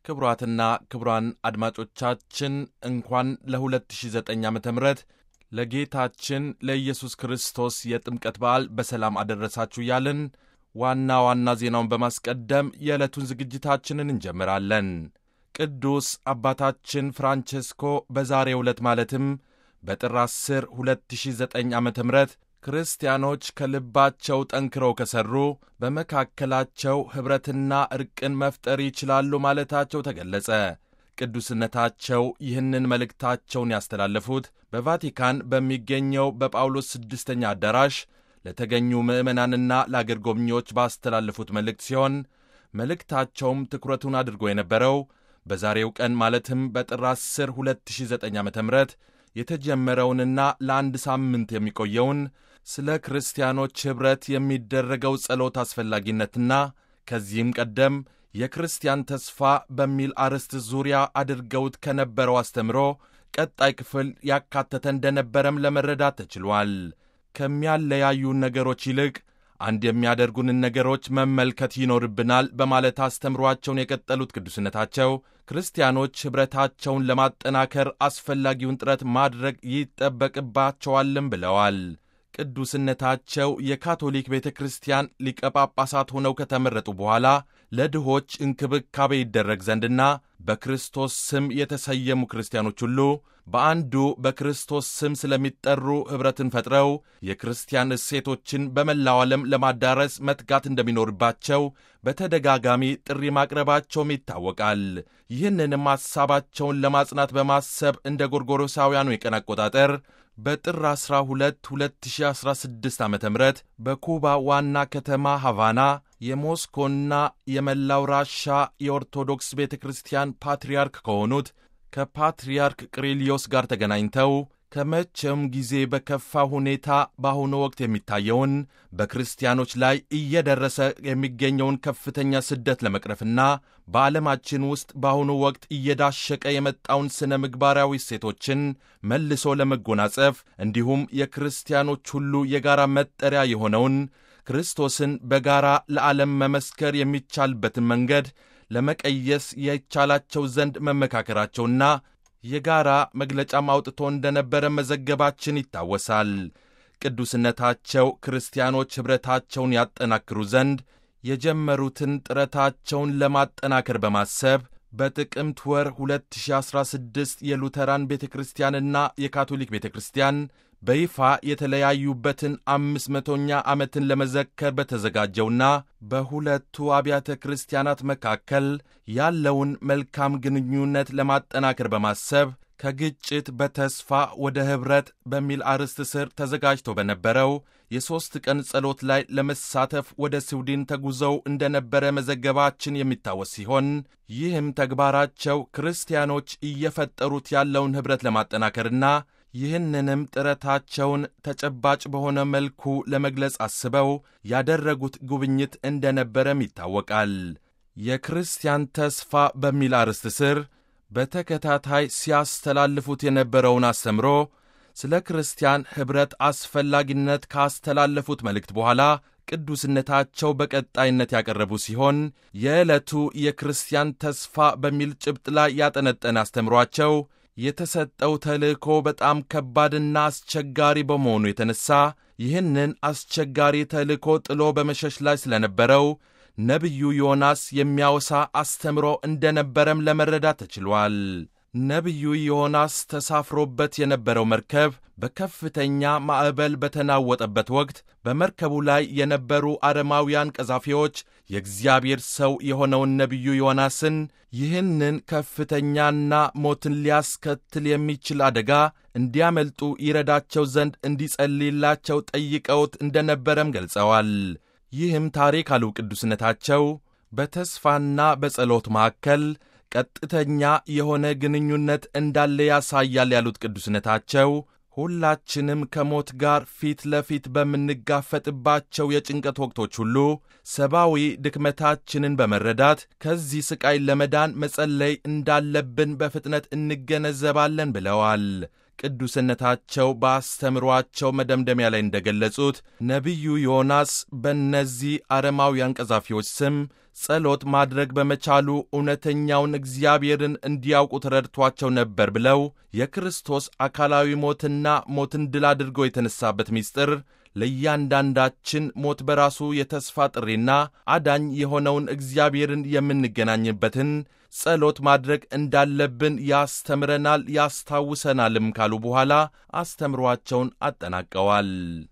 ክቡራትና ክቡራን አድማጮቻችን እንኳን ለ2009 ዓ ም ለጌታችን ለኢየሱስ ክርስቶስ የጥምቀት በዓል በሰላም አደረሳችሁ እያልን ዋና ዋና ዜናውን በማስቀደም የዕለቱን ዝግጅታችንን እንጀምራለን። ቅዱስ አባታችን ፍራንቼስኮ በዛሬው ዕለት ማለትም በጥር 10 2009 ዓ ም ክርስቲያኖች ከልባቸው ጠንክረው ከሠሩ በመካከላቸው ኅብረትና ዕርቅን መፍጠር ይችላሉ ማለታቸው ተገለጸ። ቅዱስነታቸው ይህንን መልእክታቸውን ያስተላለፉት በቫቲካን በሚገኘው በጳውሎስ ስድስተኛ አዳራሽ ለተገኙ ምዕመናንና ለአገር ጎብኚዎች ባስተላለፉት መልእክት ሲሆን መልእክታቸውም ትኩረቱን አድርጎ የነበረው በዛሬው ቀን ማለትም በጥር 10 2009 ዓ ም የተጀመረውንና ለአንድ ሳምንት የሚቆየውን ስለ ክርስቲያኖች ኅብረት የሚደረገው ጸሎት አስፈላጊነትና ከዚህም ቀደም የክርስቲያን ተስፋ በሚል አርዕስት ዙሪያ አድርገውት ከነበረው አስተምሮ ቀጣይ ክፍል ያካተተ እንደነበረም ለመረዳት ተችሏል። ከሚያለያዩን ነገሮች ይልቅ አንድ የሚያደርጉንን ነገሮች መመልከት ይኖርብናል በማለት አስተምሯቸውን የቀጠሉት ቅዱስነታቸው ክርስቲያኖች ኅብረታቸውን ለማጠናከር አስፈላጊውን ጥረት ማድረግ ይጠበቅባቸዋልም ብለዋል። ቅዱስነታቸው የካቶሊክ ቤተ ክርስቲያን ሊቀ ጳጳሳት ሆነው ከተመረጡ በኋላ ለድሆች እንክብካቤ ይደረግ ዘንድና በክርስቶስ ስም የተሰየሙ ክርስቲያኖች ሁሉ በአንዱ በክርስቶስ ስም ስለሚጠሩ ኅብረትን ፈጥረው የክርስቲያን እሴቶችን በመላው ዓለም ለማዳረስ መትጋት እንደሚኖርባቸው በተደጋጋሚ ጥሪ ማቅረባቸውም ይታወቃል። ይህንንም ሐሳባቸውን ለማጽናት በማሰብ እንደ ጎርጎሮሳውያኑ የቀን አቆጣጠር በጥር 12 2016 ዓ ም በኩባ ዋና ከተማ ሐቫና የሞስኮና የመላው ራሻ የኦርቶዶክስ ቤተ ክርስቲያን ፓትርያርክ ከሆኑት ከፓትርያርክ ቅሪሊዮስ ጋር ተገናኝተው ከመቼውም ጊዜ በከፋ ሁኔታ በአሁኑ ወቅት የሚታየውን በክርስቲያኖች ላይ እየደረሰ የሚገኘውን ከፍተኛ ስደት ለመቅረፍና በዓለማችን ውስጥ በአሁኑ ወቅት እየዳሸቀ የመጣውን ሥነ ምግባራዊ እሴቶችን መልሶ ለመጎናጸፍ እንዲሁም የክርስቲያኖች ሁሉ የጋራ መጠሪያ የሆነውን ክርስቶስን በጋራ ለዓለም መመስከር የሚቻልበትን መንገድ ለመቀየስ የቻላቸው ዘንድ መመካከራቸውና የጋራ መግለጫም አውጥቶ እንደነበረ መዘገባችን ይታወሳል። ቅዱስነታቸው ክርስቲያኖች ኅብረታቸውን ያጠናክሩ ዘንድ የጀመሩትን ጥረታቸውን ለማጠናከር በማሰብ በጥቅምት ወር 2016 የሉተራን ቤተ ክርስቲያንና የካቶሊክ ቤተ ክርስቲያን በይፋ የተለያዩበትን አምስት መቶኛ ዓመትን ለመዘከር በተዘጋጀውና በሁለቱ አብያተ ክርስቲያናት መካከል ያለውን መልካም ግንኙነት ለማጠናከር በማሰብ ከግጭት በተስፋ ወደ ኅብረት በሚል አርዕስት ስር ተዘጋጅቶ በነበረው የሦስት ቀን ጸሎት ላይ ለመሳተፍ ወደ ስዊድን ተጉዘው እንደነበረ መዘገባችን የሚታወስ ሲሆን ይህም ተግባራቸው ክርስቲያኖች እየፈጠሩት ያለውን ኅብረት ለማጠናከርና ይህንንም ጥረታቸውን ተጨባጭ በሆነ መልኩ ለመግለጽ አስበው ያደረጉት ጉብኝት እንደነበረም ይታወቃል። የክርስቲያን ተስፋ በሚል አርዕስት ስር በተከታታይ ሲያስተላልፉት የነበረውን አስተምሮ ስለ ክርስቲያን ኅብረት አስፈላጊነት ካስተላለፉት መልእክት በኋላ ቅዱስነታቸው በቀጣይነት ያቀረቡ ሲሆን የዕለቱ የክርስቲያን ተስፋ በሚል ጭብጥ ላይ ያጠነጠነ አስተምሯቸው የተሰጠው ተልእኮ በጣም ከባድና አስቸጋሪ በመሆኑ የተነሳ ይህንን አስቸጋሪ ተልእኮ ጥሎ በመሸሽ ላይ ስለነበረው ነቢዩ ዮናስ የሚያወሳ አስተምሮ እንደነበረም ለመረዳት ተችሏል። ነቢዩ ዮናስ ተሳፍሮበት የነበረው መርከብ በከፍተኛ ማዕበል በተናወጠበት ወቅት በመርከቡ ላይ የነበሩ አረማውያን ቀዛፊዎች የእግዚአብሔር ሰው የሆነውን ነቢዩ ዮናስን ይህንን ከፍተኛና ሞትን ሊያስከትል የሚችል አደጋ እንዲያመልጡ ይረዳቸው ዘንድ እንዲጸልይላቸው ጠይቀውት እንደነበረም ገልጸዋል። ይህም ታሪክ አሉ ቅዱስነታቸው በተስፋና በጸሎት መካከል ቀጥተኛ የሆነ ግንኙነት እንዳለ ያሳያል ያሉት ቅዱስነታቸው ሁላችንም ከሞት ጋር ፊት ለፊት በምንጋፈጥባቸው የጭንቀት ወቅቶች ሁሉ ሰብአዊ ድክመታችንን በመረዳት ከዚህ ሥቃይ ለመዳን መጸለይ እንዳለብን በፍጥነት እንገነዘባለን ብለዋል። ቅዱስነታቸው በአስተምሯቸው መደምደሚያ ላይ እንደገለጹት ነቢዩ ዮናስ በእነዚህ አረማውያን ቀዛፊዎች ስም ጸሎት ማድረግ በመቻሉ እውነተኛውን እግዚአብሔርን እንዲያውቁ ተረድቷቸው ነበር ብለው የክርስቶስ አካላዊ ሞትና ሞትን ድል አድርጎ የተነሳበት ምስጢር ለእያንዳንዳችን ሞት በራሱ የተስፋ ጥሪና አዳኝ የሆነውን እግዚአብሔርን የምንገናኝበትን ጸሎት ማድረግ እንዳለብን ያስተምረናል ያስታውሰናልም ካሉ በኋላ አስተምሯቸውን አጠናቀዋል።